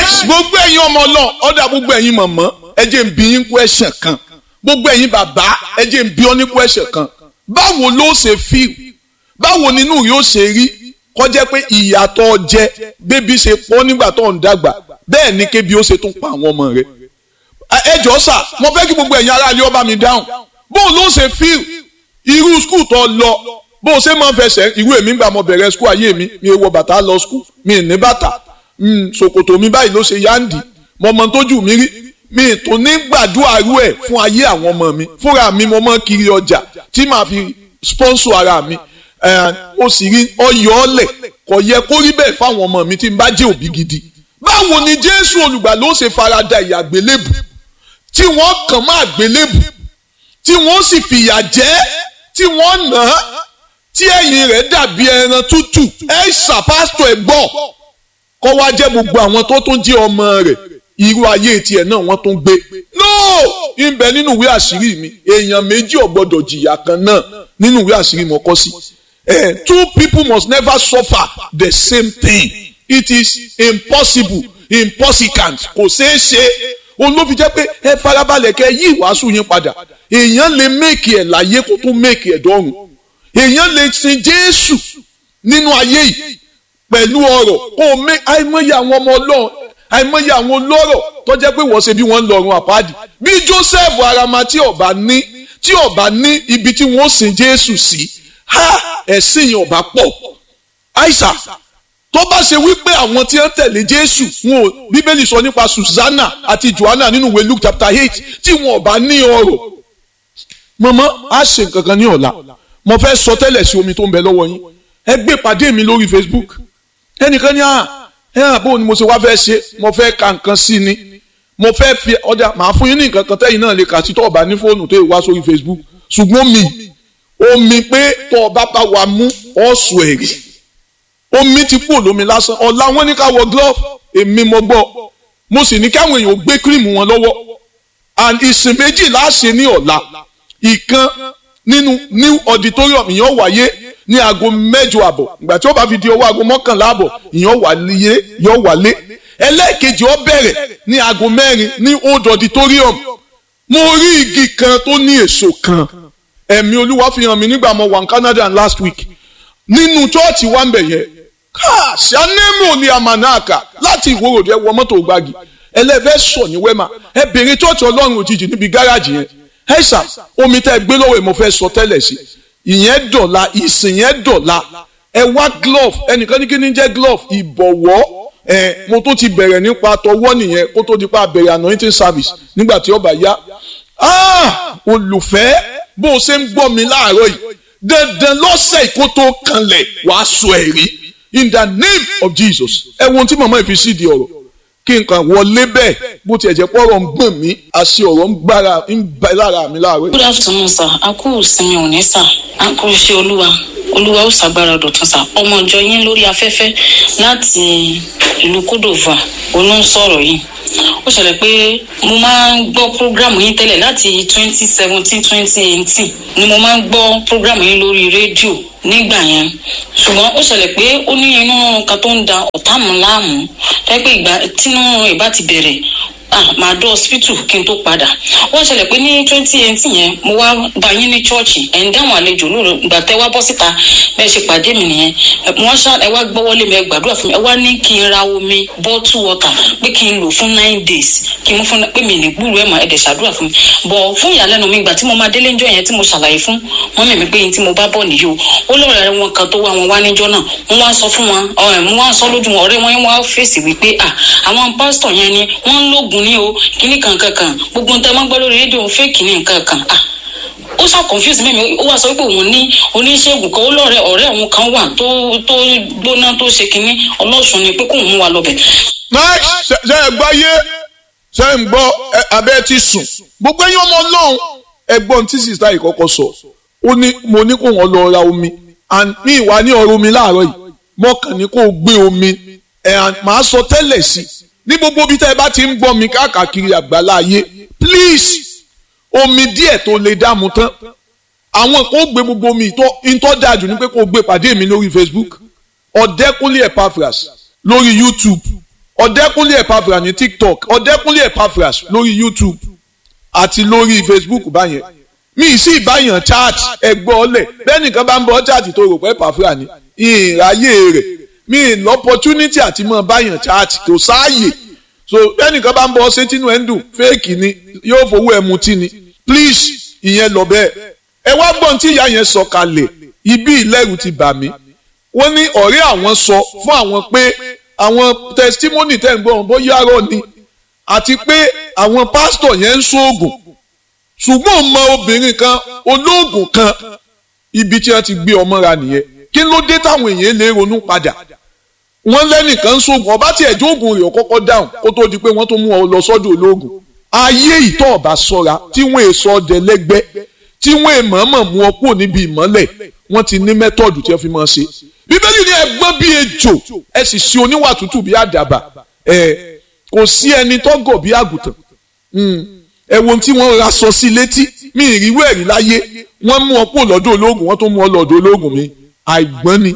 nice gbogbo ẹ̀yin ọmọ náà ọ̀dà gbogbo ẹ̀yin mọ̀mọ́ ẹ jẹ́ n bi yín question kan gbogbo ẹ̀yin bàbá ẹ jẹ́ n bi ọ́ ní question kan báwo ló ṣe feel báwo nínú yóò ṣe rí kọjá pé ìyàtọ̀ jẹ bébí ṣe pọ̀ nígbà tó ń dàgbà bẹ́ẹ̀ ni kébi ó ṣe tún pa àwọn ọmọ rẹ̀ ẹ jọ sà mo fẹ́ kí gbogbo ẹ̀yin aráàlú ọba mi dáhùn bó ló ṣe feel irú skul tó lọ bó ṣe máa ń fẹsẹ̀ irú èmi gbà mo bẹ̀rẹ̀ skul ayé mi mi wọ bàtà lọ skul mi ní bàtà ṣòkòtò mi báyìí ló ṣe yáǹdì mo mọ tójú mi rí mi tó ní gbàdúrà rú ẹ̀ fún ayé àwọn ọmọ mi fúnra mi mo mọ kiri ọjà tí màá fi sponsor ara mi ó sì rí ọyọ ọlẹ kò yẹ kó rí bẹ́ẹ̀ fáwọn ọmọ mi tí n bá jẹ́ òbí gidi báwo ni jésù olùgbà ló ṣe farada ìyàgbélébù tí wọ́n kàn má àgbélébù tí wọ́n sì fìyà jẹ tí wọ́n nà á tí ẹ̀yìn rẹ̀ dàbí ẹran tútù ẹ ṣàpásítọ̀ ẹ̀ gbọ́ kọ́ wá jẹ́ gbogbo àwọn tó tún jẹ́ ọmọ rẹ̀ irú ayé tiẹ̀ náà wọ́n tún gbé no ìbẹ nínú ìwé àṣírí mi èèyàn méjì ò gbọ́dọ̀ jìyà kan náà nínú ìwé àṣírí mo kọ sí eh, two people must never suffer the same thing it is impossible impossible kò ṣeé ṣe òun ló fi jẹ́ pé ẹ farabalẹ̀ kẹ́ yí ìwàásù yín padà èèyàn lè méèkì ẹ̀ láyé kó tún méèkì ẹ̀ dọ́run èèyàn lè sin Jésù nínú ayé yìí pẹ̀lú ọ̀rọ̀ kó o mé àìmọye àwọn ọmọ Ọlọ́run àìmọye àwọn olóró tó jẹ́ pé wọ́n ṣe bí wọ́n ń lọ́rùn àpáàdì bí Joseph arama tí ọba ní tí ọba ní ibi tí wọ́n sin Jésù sí ha ẹ̀sìn yẹn ọba pọ̀ àìsà tó bá ṣe wípé àwọn tí wọ́n tẹ̀lé Jésù wọn ò Bíbélì sọ nípa Susanna àti Joanna nínú ìwé Luke chapter eight tí wọn ọba ní ọrọ̀ mọ̀mọ́ á ṣe nǹkan kan ní ọ̀la mo fẹ́ sọ tẹ́lẹ̀ sí omi tó ń bẹ lọ́wọ́ yín ẹ gbé pàdé mi lórí Facebook ẹnìkan ní à ẹ hàn bó ni mo ṣe wá fẹ́ ṣe mo fẹ́ ka nǹkan sí ni mo fẹ́ fi ọjà màá fún yín ní nǹkan kan tẹ́yìn náà lè kà sí tó ọba ní fóònù tó wá sórí Facebook ṣùgbọ́n mi omi pé tó ọba bá wa mú ọ̀sùn ẹ̀rí omi ti kú olómi lásán ọ̀la wọn ní ká wọ glove èmi mo gbọ́ mo sì ní káwọn èèyàn gbé kírìmù wọn lọ́wọ́ and ìsìn méjì láṣẹ ní ọ̀la ìkan nínú new auditorium ìyẹn wáyé ní aago mẹ́jọ àbọ̀ ìgbà tí ó bá fi di ọwọ́ aago mọ́kànlá àbọ̀ ìyẹn wáyé yọ wálé ẹlẹ́ẹ̀kejì ó bẹ̀rẹ̀ ní aago mẹ́rin ní old auditorium mo rí igi kan tó ní èso kan ẹ̀mí olúwa fi hàn mí nígbà mo wà ní Canada last week nínú chọ́ọ̀chì wa ń bẹ̀ yẹn ṣàánẹ́mù ní amanaka láti ìwòròdú ẹ wọ mọ́tò gbági ẹlẹ́fẹ́ sọ ní wẹ́mà ẹ bèrè chọ́ọ̀chì ọlọ́run òjijì níbi gáràjì yẹn ẹ ṣá omi tẹ́ ẹ gbé lọ́wọ́ ẹ mo fẹ́ sọ tẹ́lẹ̀ sí ìyẹn dọ̀la ìsìn yẹn dọ̀la ẹ wá glove ẹnìkan ní kí ni jẹ́ glove ìbọ̀wọ́ ẹ mo tó ti bẹ̀rẹ̀ nípa tọwọ́ nìyẹn kó tó di pa bẹ̀rẹ̀ anointing service nígbà tí ó bá yá olùfẹ́ bó o ṣe ń gbọ́ mi láàárọ̀ yìí dandan lọ́sẹ̀ kó tó kanlẹ̀ wàá sọ ẹ̀rí in the name of Jesus ẹ wo ohun tí màmá ìfi sí di ọ̀rọ̀ kí n kàn wọlé bẹ́ẹ̀ bó tiẹ̀ jẹ́ pọ́rọ̀ ń gbọ̀n mí àṣẹ ọ̀rọ̀ ń gbára ń bẹ lára mi láàárọ̀. good afternoon sir a kú ìsinmi òní sir a kú iṣẹ́ olúwa olúwa ó ṣàgbára dọ̀tun sir ọmọ ìjọ yín lórí afẹ́fẹ́ láti ìlú kódòvà olú ń sọ̀rọ̀ yìí ó ṣẹlẹ̀ pé mo máa ń gbọ́ prógrámù yín tẹ́lẹ̀ láti twenty seventeen twenty eighteen ni mo máa ń gbọ́ prógrámù yín lórí rédíò nígbà yẹn ṣùgbọ́n ó ṣẹlẹ̀ pé ó ní inú kan tó ń da ọ̀tá mu láàmú tẹ́pẹ́ ìgbà tínú ìbá ti bẹ̀rẹ̀ ah màá dọ́ hospital kí n tó padà wọ́n ṣẹlẹ̀ pé ní twenty eighteen yẹn mo wá bá yín ní chọ́ọ̀chì ẹ̀ ń dáhùn àlejò lóru ìgbà tẹ́ wá bọ́ síta bẹ́ẹ̀ ṣe pàdé mi nìyẹn wọ́n ṣá ẹ wá gbọ́wọ́lé mi ẹ gbàdúrà fún mi ẹ wá ní kí n ra omi bottle water pé kí n lò fún nine days kí n mú fún pé mi ní gbúrú ẹ̀ mà ẹ̀ dẹ̀ ṣàdúrà fún mi bọ̀ fún ìyàlẹ́nu mi ìgbà tí mo máa délé ńjọ́ yẹn tí mo ṣàlàyé fún mọ́mì mi pé yín tí mo bá bọ̀ nìyí o ó lọ́ọ̀rẹ́ wọn kan tó wá wọn wá níjọ́ náà wọ́n wá sọ fún wọn ọ̀rẹ́ mo wá sọ lójú wọn ọ̀rẹ́ wọn wá fèsì wípé à àwọn pásítọ̀ yẹn ni wọ́n ń lógun ní o kíní kankan kan gbogbo nǹkan máa ń gbọ́ lórí rédíò fake ní nǹkan kan ah ó ṣá confuse mímí ó wá sọ pé òun ní oníṣègùn kan ó lọ́rẹ̀ ọ̀rẹ́ òun kan wà tó tó gbóná tó ṣe kínní ọlọ́sùn ni pé kóun mú wa lọ́bẹ̀. ṣe ẹ gbáyé ṣe ń gbọ́ abẹ́ ti sùn gbogbo ẹ̀yin ọmọ ọlọ́run ẹgbọ́n tí sista yìí kọ́kọ́ sọ ó ní mo ní kó wọn lọ ra omi and mi ìwà ní ọ̀rọ̀ omi láàárọ̀ yìí mọ́kàn ní kó gbé omi ẹ̀ máa sọ tẹ́lẹ̀ sí ní gbogbo bí tẹ́ ẹ bá ti ń gbọ́ mi káàkiri àgbàlá ayé please omi díẹ̀ tó lè dààmú tán àwọn kan ó gbé gbogbo omi ìtọ́ dájú ní pé kó gbé pàdé mi lórí Facebook ọ̀dẹ́kúnlé Epaphras lórí YouTube ọ̀dẹ́kúnlé Epaphras ní tiktok ọ̀dẹ́kúnlé Epaphras lórí youtube àti lórí facebook báyẹn mi sì báyàn chat ẹgbọ́ ọlẹ̀ bẹ́ẹ̀ nìkan bá ń bọ́ chat tó rò pé Epaphras ní ìráyè rẹ̀ mi ní opportunity àti mọ́ báyàn chat kò sáàyè so bẹ́ẹ̀ nìkan bá ń bọ́ ṣé tínú ẹ̀ ń dùn fake ni yóò fowó ẹ̀ mutí ni please ìyẹn lọ bẹ́ẹ̀ ẹ wá gbọ́n tí ìyá yẹn sọ kalẹ̀ ibi ìlẹ́rù ti bà mí wọ́n ní ọ̀rẹ́ àwọn sọ fún àwọn pé àwọn testimony tẹ̀ ń gbọ́ bóyá rọ̀ ni àti pé àwọn pásítọ̀ yẹn ń ṣoògùn ṣùgbọ́n mọ obìnrin kan olóògùn kan ibi tí wọ́n ti gbé ọmọ ra nìyẹn kí ló dé táwọn èèyàn lè ronú padà wọ́n lẹ́nìkan ń ṣoògùn ọba tí ẹ̀jọ́ ògùn rẹ̀ kọ́kọ́ dáhùn kó tó di pé wọ́n tó mú ọ lọ sọ́dọ̀ olóògùn ayé ìtọ́ ọ̀bà sọ́ra tí wọ́n èso ọdẹ lẹ́gbẹ́ tí wọ́n èèmọ̀ọ́mọ̀ mú ọ kúrò níbi ìmọ́lẹ̀ wọ́n ti ní mẹ́tọ́ọ̀dù tí wọ́n fi máa ṣe bíbélì ní ẹgbọ́n bíi ejò ẹ sì ṣe oníwà tútù bíi àdàbà ẹ kò sí ẹni tó gọ̀ bíi àgùntàn ẹ wo tí wọ́n ra sọ sí létí mi ìrírú ẹ̀rí láyé wọ́n mú ọ kúrò lọ́dọ̀ ológun wọ́n tó mú ọ lọ́dọ̀ ológun mi àìgbọ́n ni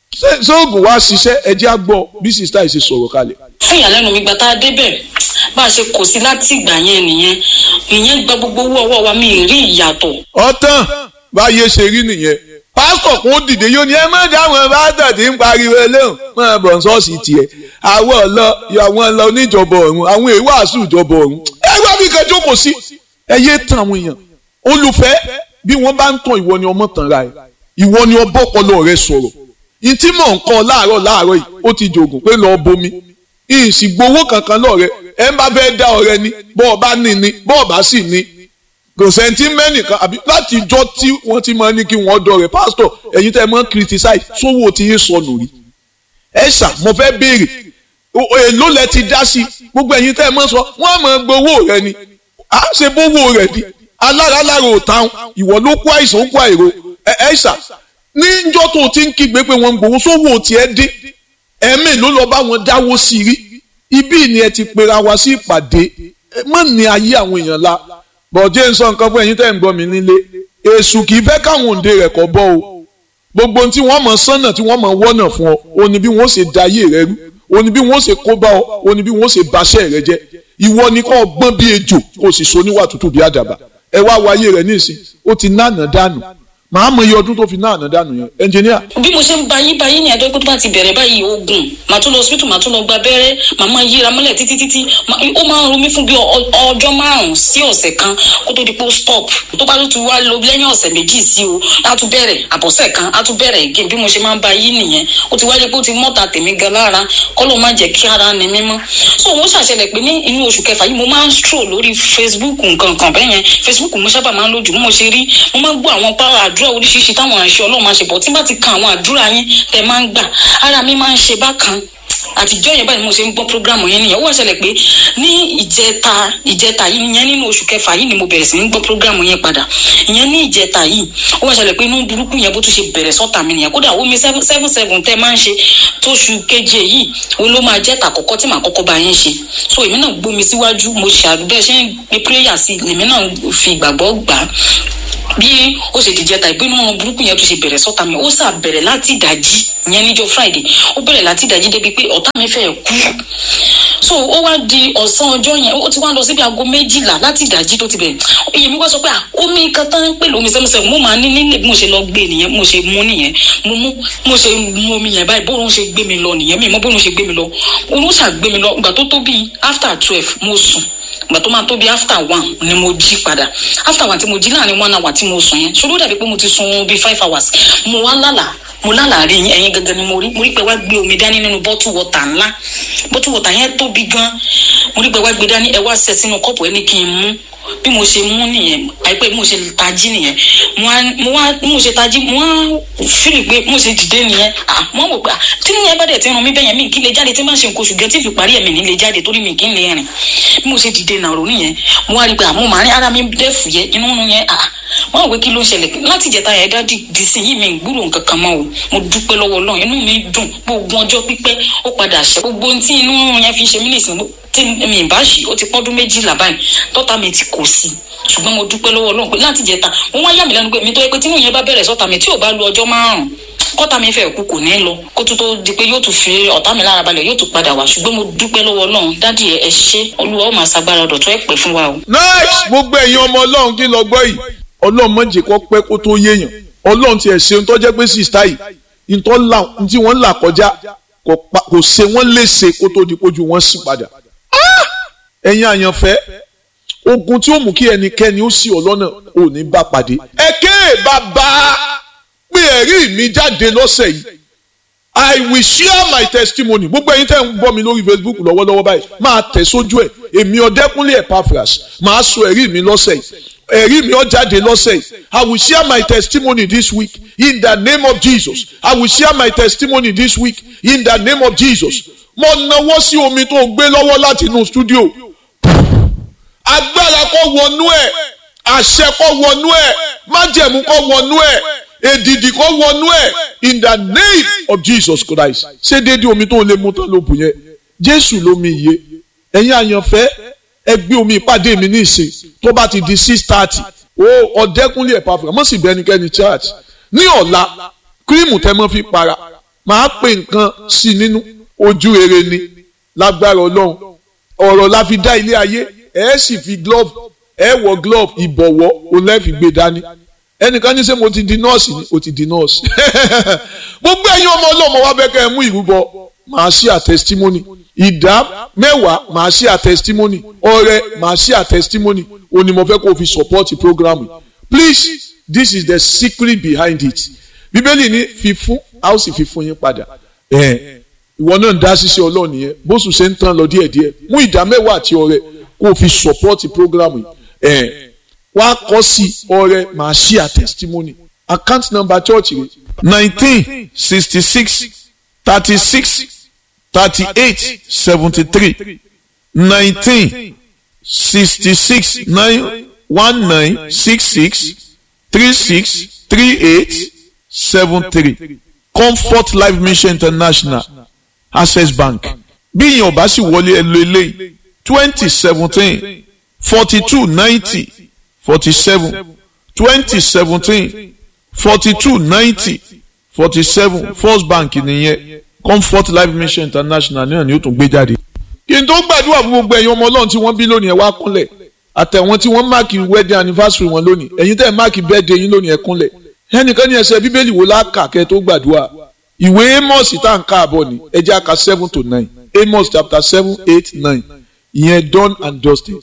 sóògùn wá ṣiṣẹ́ ẹ jẹ́ á gbọ́ bí sista yìí ṣe sọ̀rọ̀ kalẹ̀. fún ìyàlẹ́nu mi gbà tá a débẹ̀ bá a ṣe kò sí láti ìgbà yẹn nìyẹn ìyẹn gba gbogbo owó ọwọ́ wa mi ì rí ìyàtọ̀. ọ̀tàn báyé ṣe rí nìyẹn pásítọ̀ kún ó dìde yóò ní ẹ má dáhùn pásítọ̀ tí ń pariwo eléhùn máa bọ̀ ṣọ́ọ̀ṣì tiẹ̀ àwọn ọ̀lọ́ àwọn ọ̀lọ́ oníjọba ọ̀run àwọn èèwàásù ìjọba ọ̀run ẹ wá bí kan jókòó sí ẹ yé tan àwọn èèyàn olùfẹ́ bí wọ́n bá ń tàn ìwọ ni ọmọ tàn ra ẹ ìwọ ni ọbọ̀pọ̀lọ rẹ sọ̀rọ̀ ìtí mọ̀ nǹkan láàárọ̀ láàárọ̀ yìí ó ti jògùn pé lọ́ọ́ bomi ìsìgbowó kankan lọ́ọ̀rẹ́ ẹ ń bá fẹ́ dá ọrẹ ni bọ́ọ̀ bá ní ni bọ́ọ̀ bá sì ní kò sẹ́ńtì mẹ́nìkan àbí láti jọ́ tí wọ́n ti máa ní kí wọ́n dọ̀rẹ́ pásítọ̀ ẹ̀yin tẹ́ ẹ máa ń criticize sówó tí yín sọnù rí ẹ ṣà mo fẹ́ béèrè èló lẹ ti dá sí gbogbo ẹ̀yin tẹ́ ẹ máa sọ wọ́n á máa gbowó rẹ ni à á ṣe bówó rẹ ni alára lára ò táwọn ìwọ ló kó àìsàn ó kó àìro ẹ ṣà níjọ́ tó ti ń kígbe pé wọ́n ń gbowó sówó tiẹ̀ dín ẹ̀mí ló lọ bá wọn dáwó sí rí ibí ni ẹ ti pera wa sí ìpàdé mọ́ ní ayé àwọn èèyàn la bọ̀dé ń sọ nǹkan fún ẹ̀yin tẹ́ ń gbọ́ mi nílé èṣù kì í fẹ́ káwọn òǹde rẹ̀ kọ́ bọ́ o gbogbo tí wọ́n mọ̀ sánà tí wọ́n mọ̀ wọ́nà fún ọ o ní bí wọ́n ṣe da ayé rẹ rú o ní bí wọ́n ṣe kó bá ọ o ní bí wọ́n ṣe baṣẹ́ rẹ jẹ́ ìwọ ni kò gbọ́n bí ejò kò sì so níwà tútù bí àdàbà ẹ wá wo ayé rẹ nísìn ó ti nánà dànù màá mọ iye ọdún tó fi náà dànù yẹn ẹnjìníà. bí mo ṣe ń ba yín ba yín ní ẹjọ́ pé tó bá ti bẹ̀rẹ̀ báyìí oògùn màá tún lọ hospital màá tún lọ gba abẹ́rẹ́ màá máa yíra mọ́lẹ̀ títí títí ó máa ń ro mí fún bí ọjọ́ márùn-ún sí ọ̀sẹ̀ kan kó tó di pé ó stop tó bá tún wá lọ lẹ́yìn ọ̀sẹ̀ méjì sí o á tún bẹ̀rẹ̀ àbọ̀sẹ̀ kan á tún bẹ̀rẹ̀ again bí mo ṣe máa ń ba yín nìyẹn ó ti wáyé pé ó ti mọ́ta tèmi gan lára kọ́lọ́ má jẹ́ kí ara ni mímọ́ so wọ́n ṣàṣẹlẹ̀ pé ní inú oṣù kẹfà yìí mo máa ń stroll lórí Facebook nǹkan kan bẹ́ẹ̀ yẹn Facebook mo sábà máa ń lójú mo ṣe rí mo máa ń gbọ́ àwọn pàrọ̀ àdúrà oríṣiríṣi táwọn àṣẹ ọlọ́run máa ṣe bọ̀ tí bá ti kan àwọn àdúrà yín tẹ̀ máa ń gbà ara mi máa ń ṣe bákan àtijọ́ yẹn báyìí mo ṣe ń gbọ́ programu yẹn nìyẹn ó wá ṣẹlẹ̀ pé ní ìjẹta ìjẹta yìí ìyẹn nínú oṣù kẹfà yìí ni mo bẹ̀rẹ̀ sí ní gbọ́ programu yẹn padà ìyẹn ní ìjẹta yìí ó wá ṣẹlẹ̀ pé inú burúkú yẹn bó tún ṣe bẹ̀rẹ̀ sọ́tà mi nìyẹn kódà omi seven seven tẹ́ máa ń ṣe tóṣù keje yìí ó ló máa jẹ́ tàkọ́kọ́ tí màá kọ́kọ́ bá yín ṣe so èmi náà gbómi síwájú mo ṣàdúgbẹ́ ṣe ń gbé prayer sí èmi náà fi ìgbàgbọ́ gbà á bí ó ṣe dìjẹ ta ìpinnu ọmọ burúkú yẹn tó ṣe bẹ̀rẹ̀ sọ́ta mi ó sà bẹ̀rẹ̀ láti ìdájí ìyẹn níjọ́ friday ó bẹ̀rẹ̀ láti ìdájí débi pé ọ̀tá mi fẹ́ kú so ó wá di ọ̀sán ọjọ́ yẹn ó ti wá lọ síbi aago méjìlá láti ìdájí tó ti bẹ̀rẹ̀ iye mi wá sọ pé omi kan tán ń pè lómi sẹ́mùsẹ́mù mo máa ní nílé bí mo ṣe lọ gbé nìyẹn mo ṣe mú nìyẹn mo mú mo ṣe mú omi yẹn báyìí bóun ṣe gbé mi lọ nìyẹn mi mọ bóun ṣe gbé mi lọ òun ṣàgbé mi lọ ìgbà tó tó bíi after twelve mo sùn ìgbà tó máa tó bí after one ni mo jí padà after one tí mo jí láàrin one hour tí mo sùn yẹn ṣòro dàbí pé mo ti sun bíi five hours mo wá lálàá mo lálàá rí ẹyin gangan ni mo rí mo rí pé wá gbé omi dání nínú bottle water ńlá bottle water yẹn tóbi gan mo rí pé wá gbé dání ẹ wá ṣẹ sínú kọ́ọ̀pù ẹ ní kí n mú bí mo ṣe mú nìyẹn àìpẹ́ bí mo ṣe tají nìyẹn mo wá mo ṣe tají mo wá fílì pé mo ṣe dìde nìyẹn ah mo wò pé tí nìyẹn bá dẹ̀ ti ràn mí bẹ́yẹn mi kí lè jáde tí n bá ṣe nǹkan oṣù gẹ́ tí fi parí ẹ̀ mi ní lè jáde torí mi kì í lè rìn bí mo ṣe dìde nàró nìyẹn mo wá rí pé àmọ́ màá rí ara mi dẹ́ fùyẹ́ inú nínú yẹn ah wọn wò pé kí ló ń ṣẹlẹ̀ láti ìjẹta yẹn dá dìsí yìí mi gbúrò nǹkan kan mọ́ o mo dúpẹ́ lọ́wọ́ Ọlọ́run inú mi dùn gbogbo ọjọ́ pípẹ́ ó padà ṣe gbogbo ohun tí inú yẹn fi ṣe mí nìsín tí mi bá ṣì ó ti pọ́dún méjìlá báyìí tọ́ta mi ti kò sí ṣùgbọ́n mo dúpẹ́ lọ́wọ́ Ọlọ́run pé láti ìjẹta wọ́n wá yà mí lẹ́nu pé mi tó yẹ pé tínú yẹn bá bẹ̀rẹ̀ sọ́ta mi tí ò bá lu ọjọ́ márùn-ún kọ́tà mi fẹ́ kú kò ní lọ kó tó tó di pé yóò tún fi ọ̀tá mi lára balẹ̀ yóò tún padà wá ṣùgbọ́n mo dúpẹ́ lọ́wọ́ náà dádì ẹ ṣé olúwa ó máa ṣagbára ọ̀dọ̀ tó ẹ̀ pẹ́ fún wa o. nice gbogbo ẹ̀yin ọmọ ọlọ́run kí lọ gbọ́ yìí ọlọ́run má jẹ́ kó pẹ́ kó tó yéèyàn ọlọ́run tiẹ̀ ṣe ń tọ́jẹ́ pé sísá yìí ntọ́ là ntí wọ́n là kọjá kò ṣe wọ́n léṣe kó tó di pójú wọn sì padà ẹ̀yin àyànfẹ́ ogun tí ó mú kí ẹnikẹ́ni ó sì ọ lọ́nà ò ní bá pàdé. ẹ̀kẹ́ bàbá pé ẹ̀rí mi jáde lọ́sẹ̀ yìí I will share my testimony gbogbo ẹ̀yin tẹ́ ń gbọ́ mi lórí Facebook lọ́wọ́lọ́wọ́ báyìí máa tẹ̀ sójú ẹ̀ èmi ọ̀dẹ́kúnlé Epaphras máa sọ ẹ̀rí mi lọ́sẹ̀ yìí ẹ̀rí mi ó jáde lọ́sẹ̀ yìí I will share my testimony this week in the name of Jesus I will share my testimony this week in the name of Jesus mo nawọ́ sí omi tó gbé lọ́wọ́ láti inú studio agbára kó wọnú ẹ̀ àṣẹ kó wọnú ẹ̀ májẹ̀mú kó wọnú ẹ̀ èdìdì kó wọnú ẹ̀ in the name of Jesus Christ ṣé déédéé omi tó lè mú tán ló bù yẹn Jésù lómi iye ẹ̀yin àyànfẹ́ ẹ gbé omi ìpàdé mi ní ìsìn tó bá ti di six thirty ó ọ̀dẹ́kúnlé Epaphras mọ̀ sí bẹ́nikẹ́ni church ní ọ̀la kírímù tẹ́ mọ́ fi para máa pè nǹkan sí nínú ojú rere ni lágbára Ọlọ́run ọ̀rọ̀ la fi dá ilé ayé ẹ sì fi glove ẹ wọ glove ìbọ̀wọ́ òun lẹ́ fi gbé dání ẹnìkan ní sẹ́ mo ti di nọ́ọ̀sì ni o ti di nọ́ọ̀sì gbogbo ẹ̀yin ọmọ ọlọ́mọ wa bẹ́ẹ̀ kẹ́ ẹ mú ìrúbọ màá ṣí à testimony ìdá mẹ́wàá màá ṣí à testimony ọrẹ màá ṣí à testimony òní mo fẹ́ kó o fi support program please this is the secret behind it bíbélì ní fífún a ó sì fi fún yín padà ìwọ náà ń dá ṣiṣẹ́ ọlọ́ọ̀ni yẹn bóṣù ṣe ń tán lọ díẹ̀díẹ̀ mú ìdá mẹ́wàá àti ọrẹ kó o fi support program yìí wá kọ́ sí ọrẹ màá ṣí à testimony account number church rẹ nineteen sixty six thirty six thirty eight seventy three nineteen sixty six nine one nine six six three six three eight seven three comfort life mission international access bank bí ìyẹn ò bá sì wọlé ẹ lo eléyìí twenty seventeen forty two ninety forty seven twenty seventeen forty two ninety forty seven first bank nìyẹn comfort life mission international náà ni ó tún gbé jáde. kí n tó gbàdúrà fún gbogbo ẹ̀yin ọmọ ọlọ́run tí wọ́n bí lónìí ẹ wá kúnlẹ̀ àtẹ̀wọ́n tí wọ́n máàkì wedding anniversary wọn lónìí ẹ̀yin tẹ́ ẹ̀ máàkì birthday yín lónìí ẹ kúnlẹ̀ ẹnìkan ní ẹsẹ̀ bíbélì wo láàkà kẹ́ tó gbàdúrà ìwé amos tá à ń ká àbọ̀ ni ẹ jẹ́ àka seven to nine amos chapter seven eight nine ìyẹn done and dusted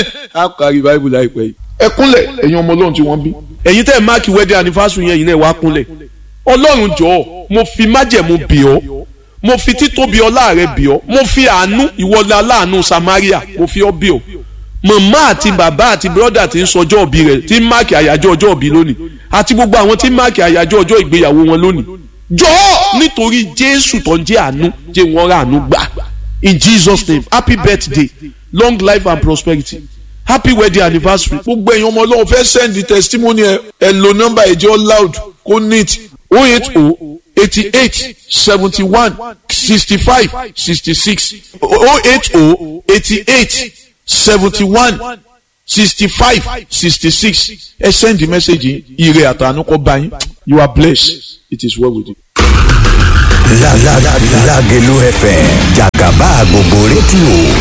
á kárí bible láìpẹ́ yìí. ẹ kúnlẹ̀ ẹ̀yin ọmọ ọlọ́run tí wọ́n bí. ẹ̀yin tẹ́ ẹ̀ máàkì wedding anniversary yẹn yìí náà wá kúnlẹ̀ ọlọ́run jọ̀ọ́ mo fi májẹ̀mú bì ọ́ mo fi títóbi ọlá rẹ bì ọ́ mo fi àánú ìwọlé aláàánú Samaria mo fi ọ́ bì ọ́ màmá àti bàbá àti bírọ́dà tí ń sọjọ́ òbí rẹ̀ tí ń máàkì àyájọ́ ọjọ́ òbí lónìí àti gbogbo àwọn tí ń máàkì àyájọ́ ọjọ́ ìgbéyàwó wọn lónìí jọ̀ọ́ nítorí Jésù tó ń jẹ́ àánú jẹ́ wọ́n rà àánú gbà in Jesus name happy birthday long life and prosperity happy wedding anniversary. gbogbo ẹ̀yin ọmọ ọlọ́run fẹ́ send testimony ẹ ẹ lo nọ́mbà ẹ̀jẹ̀ loud kó neat oh eight oh eighty eight seventy one sixty five sixty six oh eight oh eighty eight seventy one sixty five sixty six ẹ send the message ire àtànú kọ bá yín you are blessed it is well with you. Lágẹ̀lú FM jàgàbá gbogbo rédíò